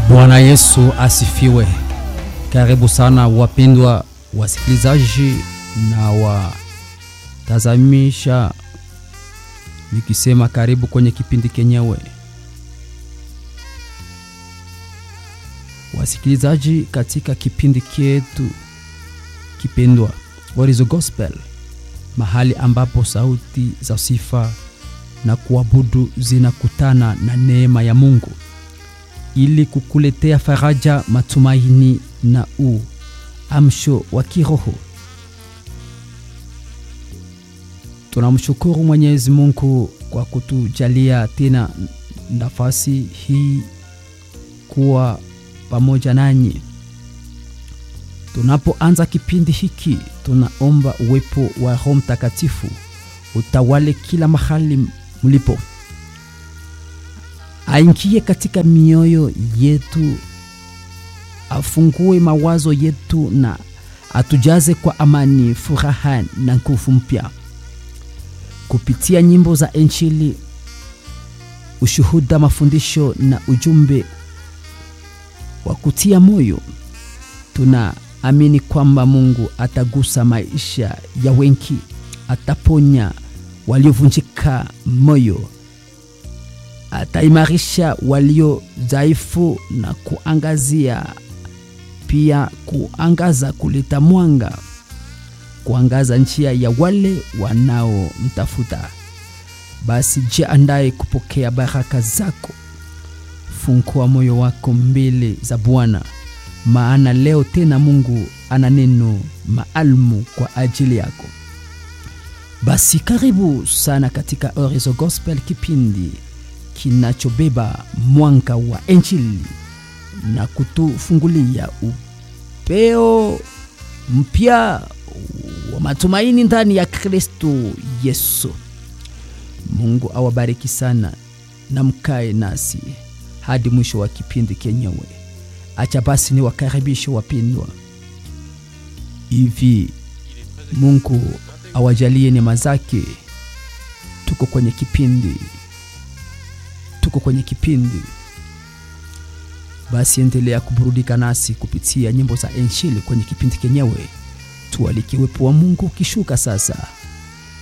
Bwana Yesu asifiwe. Karibu sana wapendwa wasikilizaji na watazamisha, nikisema karibu kwenye kipindi kenyewe. Wasikilizaji, katika kipindi chetu kipendwa What is the Gospel, mahali ambapo sauti za sifa na kuabudu zinakutana na neema ya Mungu ili kukuletea faraja, matumaini na uamsho wa kiroho. Tunamshukuru Mwenyezi Mungu kwa kutujalia tena nafasi hii kuwa pamoja nanyi. Tunapoanza kipindi hiki, tunaomba uwepo wa Roho Mtakatifu utawale kila mahali mlipo aingie katika mioyo yetu, afungue mawazo yetu na atujaze kwa amani, furaha na nguvu mpya kupitia nyimbo za Injili, ushuhuda, mafundisho na ujumbe wa kutia moyo. Tunaamini kwamba Mungu atagusa maisha ya wengi, ataponya waliovunjika moyo ataimarisha walio dhaifu na kuangazia pia kuangaza, kuleta mwanga, kuangaza njia ya wale wanaomtafuta. Basi jiandae kupokea baraka zako. Fungua moyo wako mbele za Bwana, maana leo tena Mungu ana neno maalumu kwa ajili yako. Basi karibu sana katika Orizo Gospel, kipindi kinachobeba mwanga wa Injili na kutufungulia upeo mpya wa matumaini ndani ya Kristo Yesu. Mungu awabariki sana na mkae nasi hadi mwisho wa kipindi kenyewe. Acha basi ni wakaribisho wapendwa, hivi Mungu awajalie neema zake. Tuko kwenye kipindi tuko kwenye kipindi basi, endelea kuburudika nasi kupitia nyimbo za Injili kwenye kipindi kenyewe. Tualike uwepo wa Mungu ukishuka sasa